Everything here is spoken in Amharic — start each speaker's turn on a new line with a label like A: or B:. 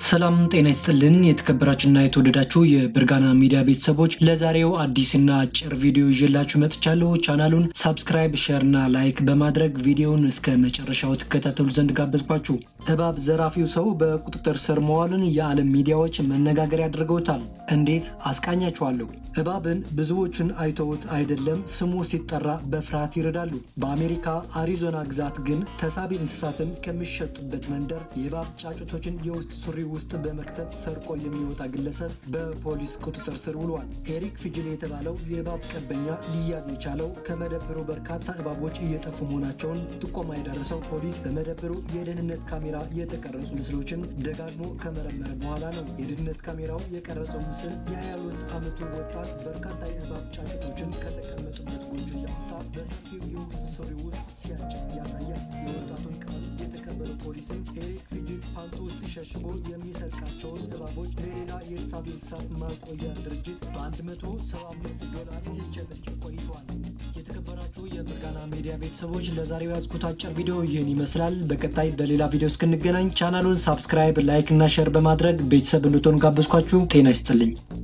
A: ሰላም ጤና ይስጥልን። የተከበራችሁና የተወደዳችሁ የብርጋና ሚዲያ ቤተሰቦች ለዛሬው አዲስና አጭር ቪዲዮ ይዤላችሁ መጥቻለሁ። ቻናሉን ሳብስክራይብ፣ ሼር እና ላይክ በማድረግ ቪዲዮውን እስከ መጨረሻው ትከታተሉ ዘንድ ጋበዝኳችሁ። እባብ ዘራፊው ሰው በቁጥጥር ስር መዋሉን የዓለም ሚዲያዎች መነጋገሪያ አድርገውታል። እንዴት አስቃኛችኋለሁ። እባብን ብዙዎችን አይተውት አይደለም ስሙ ሲጠራ በፍርሃት ይረዳሉ። በአሜሪካ አሪዞና ግዛት ግን ተሳቢ እንስሳትን ከሚሸጡበት መንደር የእባብ ጫጩቶችን የውስጥ ሱሪ ውስጥ በመክተት ሰርቆ የሚወጣ ግለሰብ በፖሊስ ቁጥጥር ስር ውሏል። ኤሪክ ፊጅል የተባለው የእባብ ቀበኛ ሊያዝ የቻለው ከመደብሩ በርካታ እባቦች እየጠፉ መሆናቸውን ጥቆማ የደረሰው ፖሊስ በመደብሩ የደህንነት ካሜራ የተቀረጹ ምስሎችን ደጋግሞ ከመረመረ በኋላ ነው። የደህንነት ካሜራው የቀረጸው ምስል የ22 ዓመቱ ወጣት በርካታ የእባብ ጫጩቶችን ከተቀመጡበት ጎጆ እያወጣ በሰፊው የውስጥ ሱሪ ውስጥ ሲያጭቅ ያሳያል። የወጣቱን ቃል የተቀበለው ፖሊስም ኤሪክ ፊጅል ፓንቱ ውስጥ ሸሽጎ የሚሰርቃቸውን እባቦች ለሌላ የሳቢ እንስሳት ማቆያ ድርጅት በ175 ዶላር ሲቸበችብ ቆይተዋል። የተከበራችሁ የብርጋና ሚዲያ ቤተሰቦች ለዛሬው ያዝኩት አጭር ቪዲዮ ይህን ይመስላል። በቀጣይ በሌላ ቪዲዮ እስክንገናኝ ቻናሉን ሳብስክራይብ፣ ላይክ እና ሼር በማድረግ ቤተሰብ እንድትሆኑ ጋበዝኳችሁ። ጤና ይስጥልኝ።